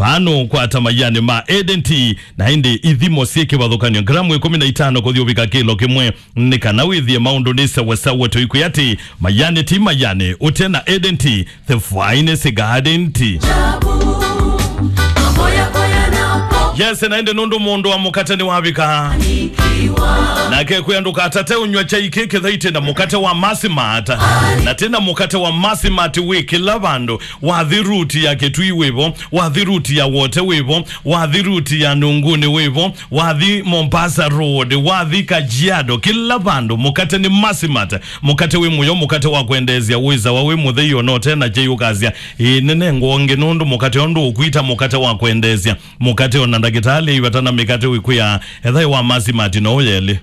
pano kwata mayani ma edenti na indi ithimo cie kivathukanio gramu ikumi na itano kuthiuvika kilo kimwe ni kana withie maundu ni sawasawa toiku ati mayani ti mayani utena edenti the finest garden tea yes naende nundu mundu wa mukate ni wavika nake kwianduka atate unywa chai kiki thaite na mukate wa masimata na tena mukate wa masimati wi kila vandu wathi ruti ya kitui wivo wathi ruti ya wote wivo wathi ruti ya nunguni wivo wathi mombasa road wathi kajiado kila vandu mukate ni masimata mukate wi muyo mukate wa kwendezia wiza wa wi mutheio no tena jeiukazia inene ngongi nundu mukate ondu ukwita mukate wa kwendezia mukate ona ndagitali ivatana mikate wikuya ethai wa masimati no uyeli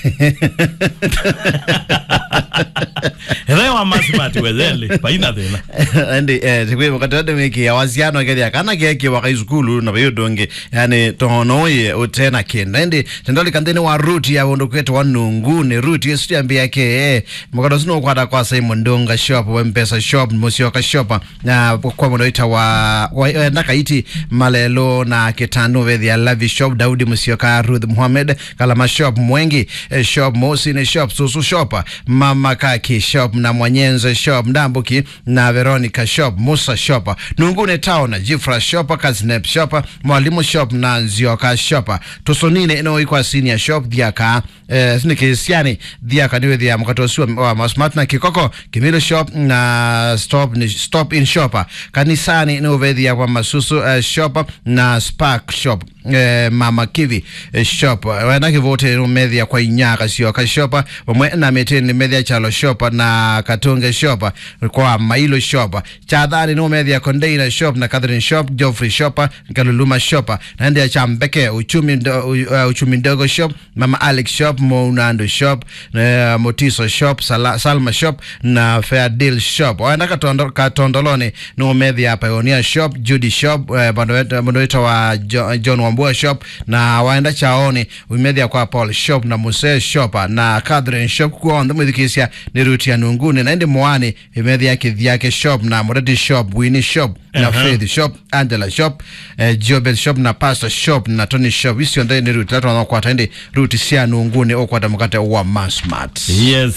ethai wa masimati wetheli paina thina ndi eh tikwi wakati wade wiki ya waziano kedi akana keki waka izukulu na bayo donge yani tonoye utena kinda ndi tendoli kandeni wa ruti ya wondo kwetu wa nungu ni ruti yesu ya mbia ke eh mukado sino kwada kwa Simon Ndonga shop wa mpesa shop musioka shop na kwa mwana ita wa, wa eh, ndaka iti malelo na kitano vethi ya lavi shop Daudi musioka Ruth Muhammad kalama shop mwengi eh, shop Mosine shop Susu shop Mama Kaki shop na Mwanyenze shop Ndambuki na Veronica shop Musa shop Nungune town Jifra shop Kazinep shop Mwalimu shop na Nzioka shop Tusonine ino ikwa senior shop Dhiaka eh, sini kisiani Dhiaka niwe dhia mkatosi wa, wa Masmat na Kikoko Kimilo shop na stop, ni stop in shop Kanisani ino vedhia kwa Masusu uh, shop na Spark shop eh, mama kivi eh, shop wanake vote methia kwa inyaka sio ka shop wamwe na meteni methia chalo shop na katunge shop kwa mailo shop chadhani no methia container shop na Catherine shop Geoffrey shop kaluluma shop na ndia chambeke uchumi ndo, uh, uchumi ndogo shop mama Alex shop Mounando shop uh, Motiso shop Sala, Salma shop na Fair Deal shop waenda katondo, katondoloni no methia Pioneer shop Judy shop uh, bando wetu wa Jo- John Wambua shop na waenda chaoni umethia kwa Paul shop na Muse shop na Catherine shop kwa ndo mwithikisia ni ruti ya nunguni na indi mwani imethia kithiake shop na Mureti shop Winnie shop na Aha. Faith shop Angela shop eh, Jobel shop na Pastor shop na Tony shop icio nthe ni ruti tatu wanakwata indi ruti cia nunguni ukwata mukate wa Masmart yes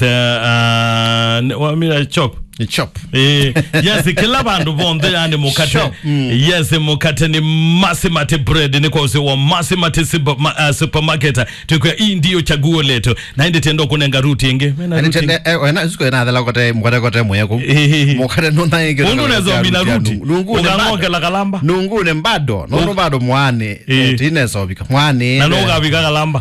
uh, uh, wamira chop ni chop Eh, yes kila vandu vonthe yani mukate Shop, yes mukate ni masimati bread ni kwa usi wa masimati super, ma, uh, supermarket tukwa hii ndiyo chaguo letu na indi tendo kunenga ruti ingi Mena Ani ruti tende eh wena zuko na dhala kote mukate kote mweku mukate nuna ingi mundu unaweza mina ruti nungune bado ukang'okela kalamba nungune bado nundu bado mwani Eh. tinezobika mwani na nugavika kalamba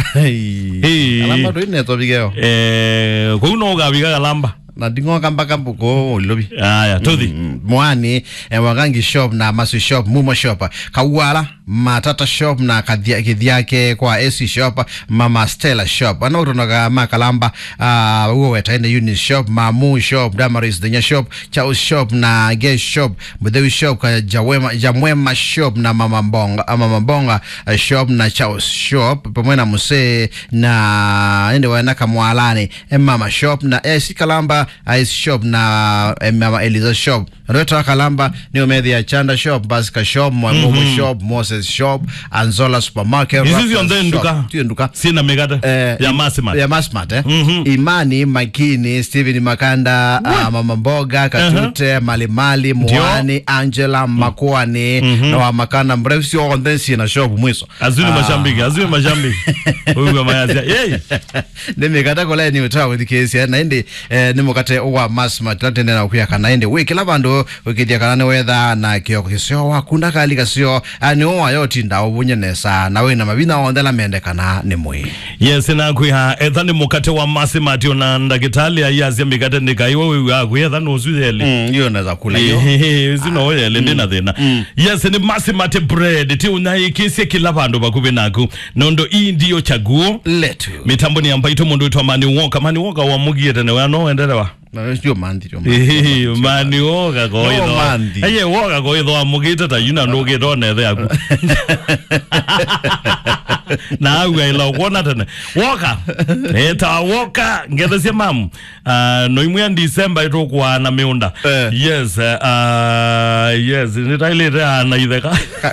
Eh. alamba tu inezobikeo eh, kou nugavika kalamba na nding'oka mpaka mbuko ulilobi aya tuthi Mm, mwani eh, wagangi shop na masu shop mumo shop kawala matata shop na kathia- kithiake kwa AC shop mama Stella shop anautonaga makalamba uh, uo wetaine uni shop mamu shop damaris denya shop chaus shop na ge shop muthewi shop ka jawema jamwema shop na mama mbonga ah, mama mbonga uh, shop na chaus shop pamoja na muse na ende wana kamwalani eh, mama shop na AC kalamba ice shop na eh, mama Eliza shop Rota Kalamba ni umedhi ya Chanda shop Basika shop Mwamumu shop Moses shop Anzola supermarket Hizi Raffles zionde shop. nduka. Tiyo nduka sina mikate Eh, ya masimati ya Masmart eh? Mhm. Imani Makini Steven Makanda uh, Mama Mboga Katute Malimali Mwani Angela Makwani na wa Makanda mrefu sio ondensi na shop mwiso azuni mashambiki azuni mashambiki uyu mayazia yei nimikata kola ni utawa with kesi na indi eh, nimukate wa Masmart latende na kuya kana indi wiki la bandu wikithia kana ni wetha na kio kisio wakunda kali kasio ani owa yoti ndawo bunyenesa na wina mabina ondela mende kana ni mwi yes nakwiha etha ni mukate wa masimati ona ndagitali ayazia mikate nikaiwa wiwi akwi etha nusuyeli mm, hiyo naweza kula hiyo zinoyele ndina thina yes ni masimati bread ti unaikisie kila vandu vakuvi naku nondo ii ndiyo chaguo letu mitambo ni ambaito mundu witwa mani woka mani woka wamugiete ne wanoendelewa na sio mandi sio mandi. mani woka koitho No mandi. aye woka koitho amugite ta yuna ndugite onethe aku na au ila kuona tene woka eta woka ngethe cia mamu uh, no imwe December itukwana miunda Eh. yes uh, yes nitailite ana itheka